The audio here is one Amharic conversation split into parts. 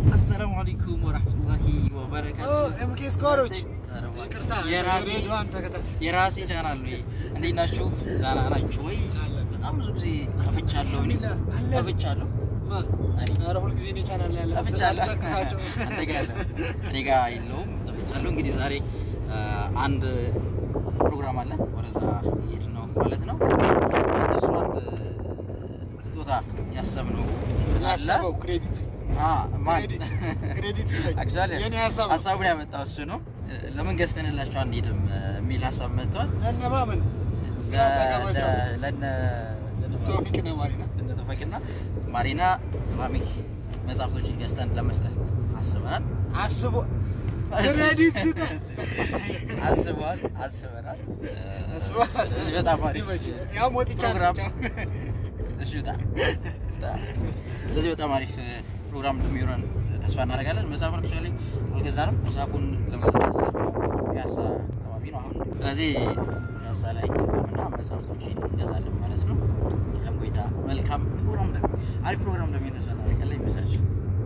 አሰላሙ አለይኩም ወራህመቱላሂ ወበረካቱ። ኤምኬ ስኳሮች ኧረ እባክህ፣ ይቅርታ የራሴ ሬዲዮን ተከታታይ የራሴ ቻናል ነው። ይሄ። እንዴት ናችሁ? ደህና ናችሁ ወይ? በጣም ብዙ ጊዜ ጠፍቻለሁ። እኔ አለን። ጠፍቻለሁ። እኔ ኧረ ሁልጊዜ እኔ ቻናል ላይ ያለ ጠፍቻለሁ። አልጨቅሳቸው። አንተ ጋር ያለ እኔ ጋር የለውም። ጠፍቻለሁ። እንግዲህ ዛሬ አ, አንድ ፕሮግራም አለ። ወደዛ እየሄድን ነው ማለት ነው። እነሱ አንድ ስጦታ ያሰብነው እንትን አለ። ያሰበው ክሬዲት አ, ማን? ክሬዲት ክሬዲት ስጠኝ። አክቹዋሊ የኔ ሀሳብ ነው። ሀሳቡን ያመጣው እሱ ነው። ለምን ገዝተንላቸው አንሄድም የሚል ሀሳብ መጥቷል። ለእነማ ምን ለ- አጠገባቸው ለ- ለነ ቶፊቅ ነው ማሪና ለነ ተፈቂና ማሪና ኢስላሚክ መጽሐፍቶችን ገዝተን ለመስጠት አስበናል። አስቦ ክሬዲት ስጠኝ። አስበዋል፣ አስበናል። አስቦ ስለዚህ በጣም አሪፍ ያው ሞት ፕሮግራም ይቻላል። እሺ በጣም በጣም ስለዚህ በጣም አሪፍ ፕሮግራም እንደሚሆነን ተስፋ እናደርጋለን። መጽሐፉን አክቹዋሊ አልገዛንም። መጽሐፉን ለመግዛት ያሰብነው ፒያሳ አካባቢ ነው አሁን። ስለዚህ ፒያሳ ላይ እንቆምና መጽሐፍቶችን እንገዛለን ማለት ነው። መልካም ቆይታ፣ መልካም ፕሮግራም እንደሚ አሪፍ ፕሮግራም እንደሚሆን ተስፋ እናደርጋለን። ይመቻችሁ።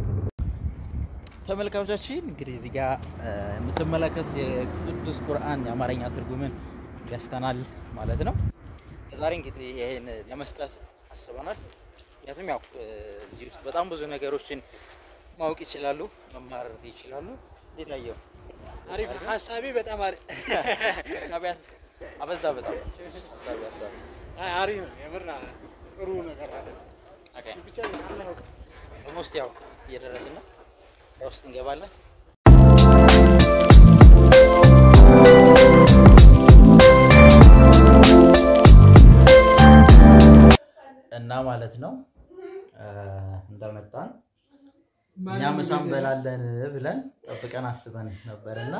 ተመልካቾቻችን እንግዲህ እዚህ ጋር እ, የምትመለከቱት የቅዱስ ቁርአን የአማርኛ ትርጉምን ገዝተናል ማለት ነው። ዛሬ እንግዲህ ይሄን ለመስጠት አስበናል። ምክንያቱም ያው እ, እዚህ ውስጥ በጣም ብዙ ነገሮችን ማወቅ ይችላሉ፣ መማር ይችላሉ። እንዴት አየው? አሪፍ ሀሳቤ በጣም አሪፍ ሀሳቢ ያስ- አበዛ በጣም ሀሳቢ ሀሳቢ አይ አሪፍ ነው የምር ጥሩ ነገር አለ። ኦኬ ብቻ አለ ነው ኦልሞስት ያው እየደረስን ነው። በውስጥ እንገባለን። እና ማለት ነው እ፣ እንደመጣን እኛ ምሳ እንበላለን ብለን ጠብቀን አስበን ነበር እና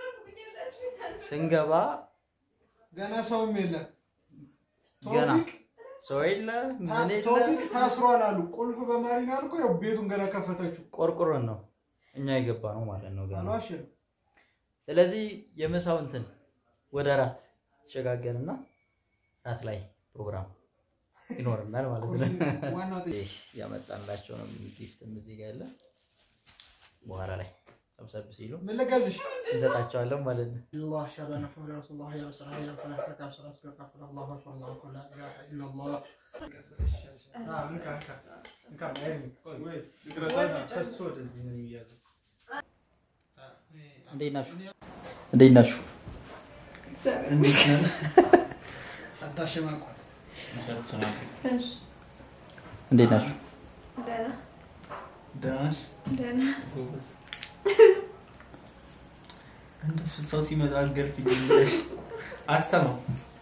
ስንገባ ገና ሰውም የለም። ገና ቶፊቅ ሰው የለ ምን የለ ቶፊቅ ታስሯል አሉ። ቁልፍ በማሪና አልኩ። ያው ቤቱን ገና ከፈተችው። ቆርቆሮን ነው እኛ የገባ ነው ማለት ነው ገና አልዋሽም። ስለዚህ የምሳው እንትን ወደ ራት ይሸጋገርና ራት ላይ ፕሮግራም ይኖርናል ማለት ነው። ዋናው ጥያቄ ይህ ያመጣንላቸው ነው ጊፍትም እዚህ ጋር ያለ በኋላ ላይ ሰብሰብ ሲሉ ምን ልገዝሽ? እንሰጣቸዋለን ማለት ነው። الله أشهد أن محمدا رسول الله يا صلاة يا فلاح تكام صلاة تكام الله أكبر الله أكبر لا إله إلا الله እንዴት ናችሁ? እንዴት ናችሁ? አታሸማቋት። እንዴት ናችሁ? እንደሱ ሰው ሲመጣ አልገርፍ አሰማው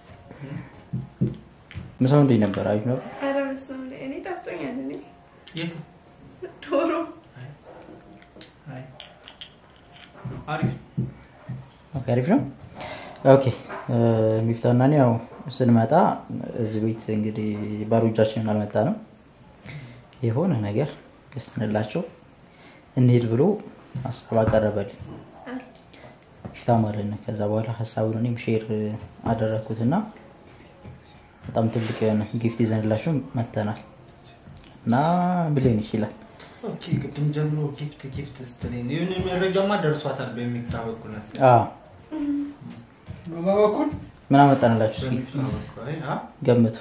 ምሳው እንዴት ነበር? አሪፍ ነበር። ኧረ በስመ አብ እኔ ጠፍቶኛል። እኔ የቱ ዶሮ አይ አሪፍ ኦኬ፣ አሪፍ ነው። ኦኬ ሚፍታና እኔ ያው ስንመጣ እዚህ ቤት እንግዲህ ባዶ እጃችንን አልመጣንም። የሆነ ነገር ገዝተንላቸው እንሄድ ብሎ ሀሳብ አቀረበልኝ ሚፍታ ማለት ነው። ከዛ በኋላ ሀሳቡን እኔም ሼር አደረግኩትና በጣም ትልቅ የሆነ ጊፍት ይዘንላቸው መተናል እና ብሌን ይችላል ኦኬ ቅድም ጀምሮ ጊፍት ጊፍት ስትለኝ የሆነ መረጃማ ደርሷታል በሚፍታ በኩል መሰለኝ አዎ። በማ በኩል ምን አመጣንላችሁ? እስኪ በሚፍታ በኩል አይ አ ገምቱ።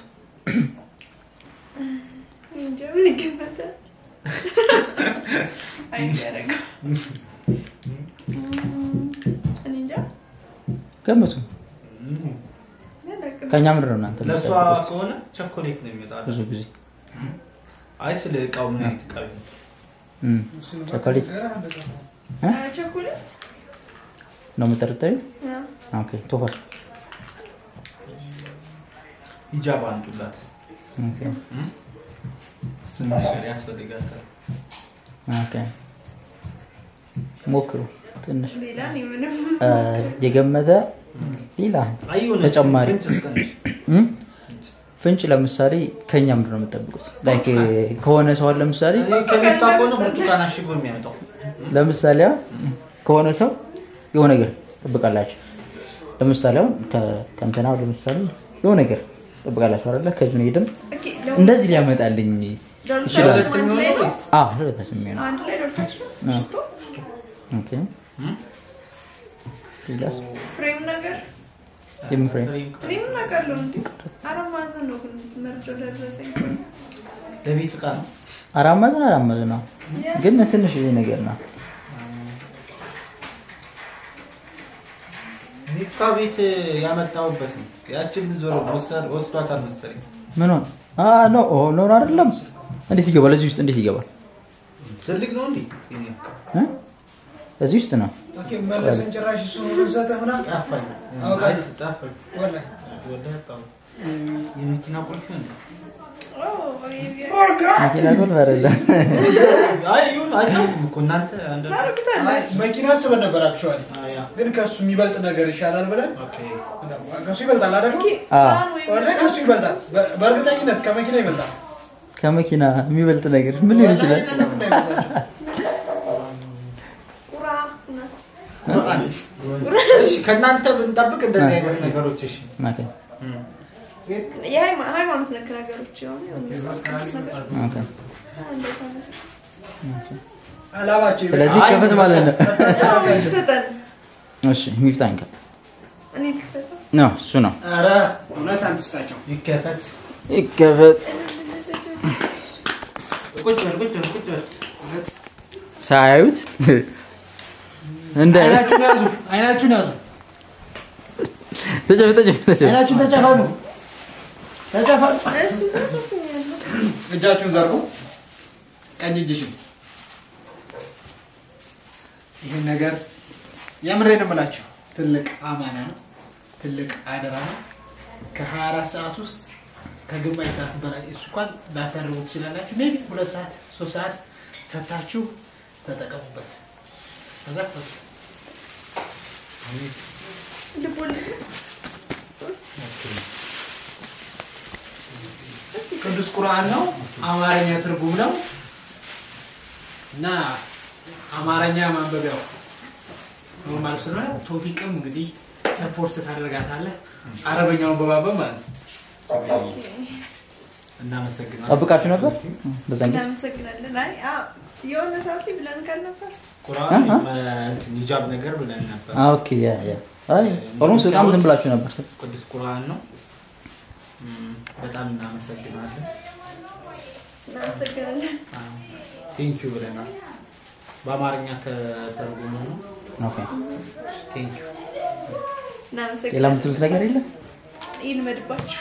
እኔ እንጃ ምን ይገባታል? አይደረግም። እኔ እንጃ ገምቱ። እም፣ አላውቅም። ከእኛ ምንድን ነው እናንተ ለእሷ የምትጠብቁት? ከሆነ ቸኮሌት ነው የሚመጣው ብዙ ጊዜ አይ ስለ እቃው ምን አይነት እቃ ነው እም፣ ቸኮሌት እ? አ፣ ቸኮሌት ነው የምጠረጠሪው? አ፣ ኦኬ ቶፋል ሂጃብ አንጡላት ኦኬ እም? እሱን ነገር ያስፈልጋታል ኦኬ ሞክሩ ትንሽ ሌላ እኔ ምንም እ፣ የገመተ ሌላ አይ የሆነ ተጨማሪ ፍንጭ ስጠንሽ እም? ፍንጭ ለምሳሌ ከኛ ምንድን ነው የምጠብቁት? ላይክ ከሆነ ሰው አለ ለምሳሌ እኔ ከሚፍታ ከሆነ ብርቱካን አሽጎ የሚያመጣው ለምሳሌ አሁን ከሆነ ሰው የሆነ ነገር ትጠብቃላችሁ። ለምሳሌ አሁን ከ- ከእንትና ለምሳሌ የሆነ ነገር ትጠብቃላችሁ አይደለ? ከጁኔድም ኦኬ፣ ለው- እንደዚህ ሊያመጣልኝ ይችላል። ዶርታችን አንድ ላይ ነው አዎ ለሁለታችን የሚሆነው አንድ ላይ ዶርታችን አዎ። ሽቶ ኦኬ ሌላስ ፍሬም ነገር የምን ፍሬም እኔ ምን አውቃለሁ እንዴ አራት ማዕዘን ነው ግን መርጫው ደረሰኝ ለቤት እቃ ነው። አራት ማዕዘን አራት ማዕዘን ነው ግን ትንሽ ነገር ነው እኔ እቃ ቤት ያመጣሁበት ነው። ያችን ዞሮ ወሰድ ወስዷታል መሰለኝ። ምን ሆነ አ ኖ ኦ ኖ አይደለም እንዴት ይገባል እዚህ ውስጥ እንዴት ይገባል ትልቅ ነው እንዴ? የኔ እቃ እ እዚህ ውስጥ ነው ኦኬ መለስን ጭራሽ እሱ ሰጠህ ምናምን ጠፋኝ። አውቃለሁ። አይ ጠፋኝ። ወላሂ ወላሂ አጣሁ። የመኪና ቁልፍ ነው። መኪና ቁልፍ አይደለም አይ ይሁን አይታወቅም እኮ እናንተ አንድ አይ መኪና አስበን ነበር አክቹዋሊ አያ ግን ከሱ የሚበልጥ ነገር ይሻላል ብለን ኦኬ ከሱ ይበልጣል አይደል ወላሂ ከሱ ይበልጣል በ- በእርግጠኝነት ከመኪና ይበልጣል ከመኪና የሚበልጥ ነገር ምን ሊሆን ይችላል ወላሂ ለምን እንዳይበልጣቸው? ቁራ እሺ ከእናንተ ብንጠብቅ እንደዚህ አይነት ነገሮች እሺ ኦኬ የሃይማኖት ነክ ነገሮች የሆኑ ቅዱስ ነገር ኦኬ እንደዛ ነገር አላማቸው ይበልጣል። ስለዚህ ከፈት ማለት ነው አዎ፣ ይሰጠን እሺ ሚፍታን ከ እኔ ልክፈተው ነው እሱ ነው ኧረ እውነት አንትስታቸው ይከፈት ይከፈት ቁጭ በል ቁጭ በል ቁጭ በል እውነት ሳያዩት እንደ አይናችሁን ያዙ አይናችሁን ያዙ ተጨፍ ተጨፍ ተጨፍ አይናችሁን ተጨፈኑ ተጨፈኑ እሱ ተሰኛለሁ እጃችሁን ዘርጉ ቀኝ እጅሽን ይህን ነገር የምሬን እምላችሁ ትልቅ አማና ነው ትልቅ አደራ ነው ከ24 ሰዓት ውስጥ ከግማሽ ሰዓት በላይ እሱ እንኳን ላታደርጉ ትችላላችሁ ሜቢ ሁለት ሰዓት ሶስት ሰዓት ሰታችሁ ተጠቀሙበት ከዛ ክፈቱ ልቦልድ ቅዱስ ቁርአን ነው አማርኛ ትርጉም ነው እና አማርኛ ማንበቢያው ኖርማል ስለሆነ ቶፊቅም እንግዲህ ሰፖርት ታደርጋታለህ አረበኛውን በማንበብ ማለት ነው እናመሰግናለን ጠብቃችሁ ነበር በዛን ጊዜ እናመሰግናለን አይ አዎ፣ የሆነ ሰዓት ላይ ብለን ካል ነበር ቁርአን አሃ። እንትን ሂጃብ ነገር ብለን ነበር አ ኦኬ ያ ያ አይ ኦልሞስት በጣም ዝም ብላችሁ ነበር ቅዱስ ቁርአን ነው እም፣ በጣም እናመሰግናለን እናመሰግናለን ቴንኪዩ ብለናል በአማርኛ ተተርጉሞ ነው ኦኬ ቴንኪዩ ሌላ እናመሰግናለን የምትሉት ነገር የለም ይልመድባችሁ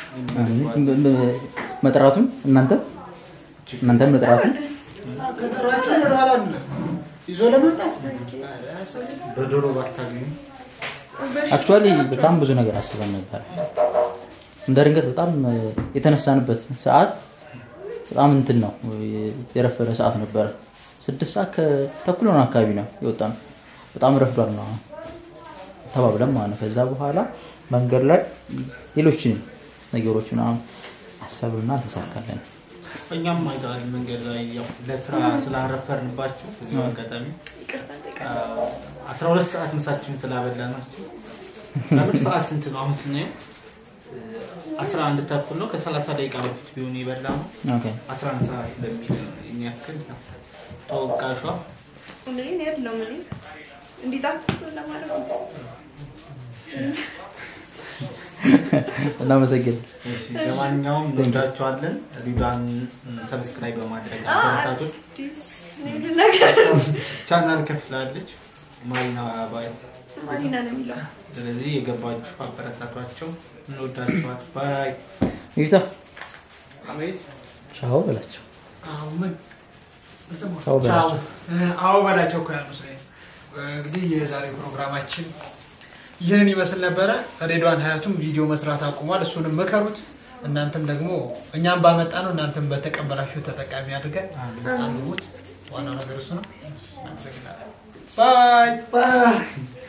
መጥራቱን እናንተ እናንተ መጥራቱን ከጠራችሁ ወደኋላ አይደለም ይዞ ለመምጣት በዶሮ ባታገኙ አክቹዋሊ በጣም ብዙ ነገር አስበን ነበር እንደ ድንገት በጣም የተነሳንበት ሰዓት በጣም እንትን ነው የረፈደ ሰዓት ነበረ ስድስት ሰዓት ከተኩል ሆነ አካባቢ ነው የወጣ ነው በጣም ረፍዷል ነው ተባብለን ማለት ነው ከዛ በኋላ መንገድ ላይ ሌሎችን ነገሮች ምናምን አሰብንና አልተሳካለን እኛም አይተዋል መንገድ ላይ ያው ለስራ ስላረፈርንባችሁ እዚሁ አጋጣሚ ይቅርታ እንጠይቃለን። አስራ ሁለት ሰዓት ምሳችሁን ስላበላናችሁ ለምን ሰዓት ስንት ነው አሁን ስናየው አስራ አንድ ተኩል ነው ከሰላሳ ደቂቃ በፊት ቢሆን የበላ ነው ኦኬ አስራ አንድ ሰዓት በሚል የሚያክል ነው ተወቃሿ እኔ እኔ አይደለሁም እኔ እንዲጣፍጥ ለማድረግ ነው። እናመሰግን እሺ ለማንኛውም እንወዳችኋለን ሪዷን ሰብስክራይብ በማድረግ አ- አበረታቶች አዲስ ምንድን ነገር ቻናል ከፍላለች ማሪና ባይ ማሪና ነው የሚለው ስለዚህ የገባችሁ አበረታቷቸው እንወዳችኋል ባይ ይፍታ አቤት ቻው በላቸው አዎ ምን ቻው በላቸው አዎ በላቸው እኮ ያሉ ስለ እንግዲህ የዛሬ ፕሮግራማችን ይህንን ይመስል ነበረ ሬድዋን ሀያቱም ቪዲዮ መስራት አቁሟል እሱንም ምከሩት እናንተም ደግሞ እኛም ባመጣ ነው እናንተም በተቀበላችሁ ተጠቃሚ አድርገን አንብቡት ዋናው ነገር እሱ ነው አመሰግናለን ባይ ባይ